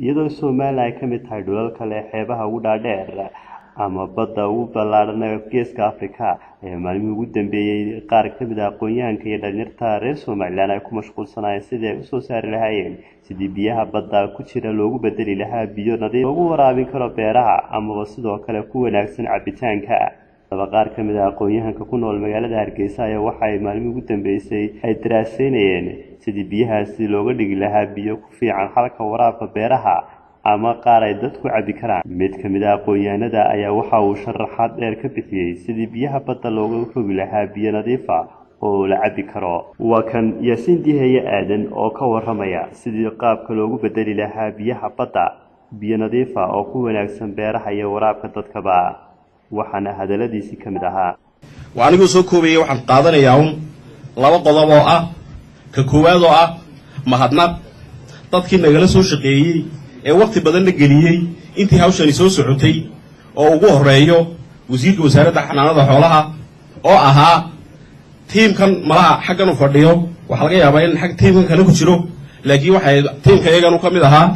iyadoo somalilan ay ka mid tahay dhulal kale xeebaha ugu dhaadheer ama badda ugu ballaadhan ee geeska africa ayaa maalmihii ugu dambeeyey qaar ka mid ah aqoon-yahanka iyo dhalinyarta reer somalilan ay ku mashquulsanaayeen sidii ay usoo saari lahaayeen sidii biyaha badda ku jira loogu bedeli lahaa biyo nadiif loogu waraabin karo beeraha amaba sidoo kale ku wanaagsan cabitaanka daba qaar ka mid ah aqoon-yahanka ku nool magaalada hargeysa ayaa waxa ay maalmihii ugu dambeysay ay daraaseynayeen sidii biyahaasi looga dhigi lahaa biyo ku fiican halka waraabka beeraha ama qaar ay dadku cabi karaan mid ka mid ah aqoon-yahanada ayaa waxa uu sharaxaad dheer ka bixiyey sidii biyaha badda looga rogi lahaa biyo nadiifa oo la cabi karo waa kan yaasiin diheeye aadan oo ka waramaya sidii qaabka loogu bedeli lahaa biyaha badda biyo nadiifa oo ku wanaagsan beeraha iyo waraabka dadkaba waxaana hadaladiisii ka mid ahaa waa aniguu soo koobayay waxaan qaadanayaa un laba qodob oo ah ka koowaad oo ah mahadnaq dadkii nagala soo shaqeeyey ee wakhti badanna geliyey intii hawshani soo socotay oo ugu horreeyo wasiirka wasaaradda xanaanada xoolaha oo ahaa tiimkan malaha xaggan u fadhiyo waxaa laga yaabaa in xag tiimkan kale ku jiro laakiin waxay tiimka iyaganu ka mid ahaa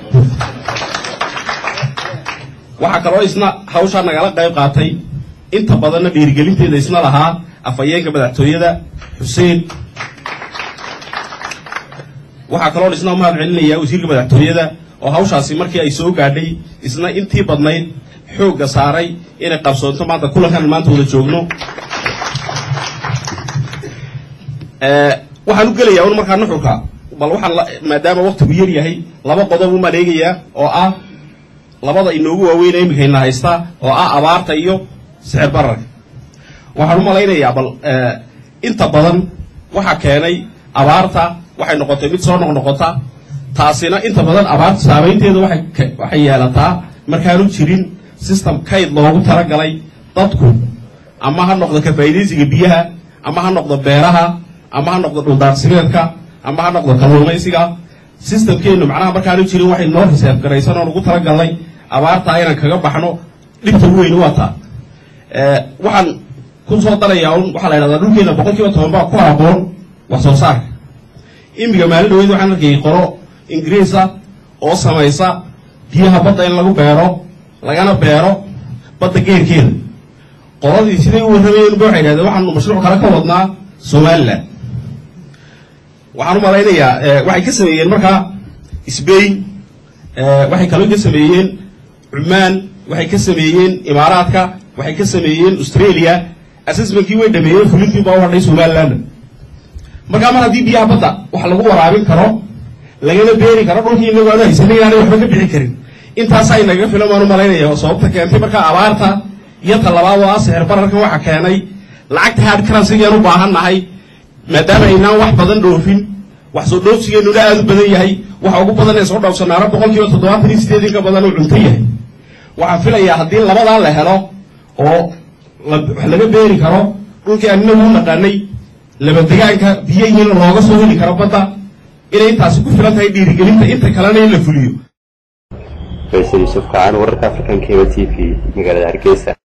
waxaa kaloo isna hawshaa nagala qayb qaatay inta badanna dhiirigelinteeda isna lahaa afhayeenka madaxtooyada xuseen waxaa kaloo isna mahad celinayaa wasiirka madaxtooyada oo hawshaasi markii ay soo gaadhay isna intii badnayd xoogga saaray inay qabsoonto maanta kulankan maanta wada joogno waxaan u gelayaa un markaa nuxurka bal waxaan maadaama waktigu yar yahay laba qodob u maleegayaa oo ah labada inoogu waaweyna iminkayna haysta oo ah abaarta iyo sixir bararka waxaan u malaynayaa bal inta badan waxa keenay abaarta waxay noqotay mid soo noqnoqota taasina inta badan abaarta saameynteeda waxay yeelataa markaanu jirin system kayd loogu talagalay dadku ama ha noqdo kafaa'idaysiga biyaha ama ha noqdo beeraha ama ha noqdo dhuldaarsimeedka ama ha noqdo kalluumaysiga systemkeennu macnaha markaanu jirin waxay noo riseef garaysan oon ugu talagalnay abaartaa inaan kaga baxno dhibta u weyni waa taa waxaan ku soo darayaa un waxaa la ydhahdaa dhulkeena boqol kiiba toban baa ku aqoon wax soo saarka imiga maalin dhaweyd waxaan arkayay qoro ingiriisa oo samaysa biyaha badda in lagu beero lagana beero badda geerkeeda qoladii siday u warramayeen ba waxay dhahdeen waxaanu mashruuc kale ka wadnaa somalilan waxaan u malaynayaa waxay ka sameeyeen markaa sbain waxay kaloo ka sameeyeen cumaan waxay ka sameeyeen imaaraadka waxay ka sameeyeen australia assessmentkii way dhameeyeen fulintii baa u hadhay somaliland markaa mar haddii biyaha badda wax lagu waraabin karo lagana beeri karo dhulkii inagu aanu haysanay inaanay waxba ka bixi karin intaasaa inaga filan baan u malaynaya oo sababta keentay markaa abaarta iyo talabaad oo ah sixir bararkan waxa keenay lacagta hard currencygaan u baahan nahay maadaama aynaan wax badan dhoofin wax soo dhoofsigeennuna aada u badan yahay waxa ugu badan ee soo dhowrsanaana boqol kiiba toddobaatan iyo sideed in ka badan uu cunto yahay waxaan filayaa haddii labadaa la helo oo wax laga beeri karo dhulkii aan inagu u naqaanay labadegaanka biyihiina looga soo heli karo badda inay intaasi ku filan tahay dhiirigelinta inta kalena in la fuliyo faysal yuusuf kacan wararka african keba t v magaalada hargeysa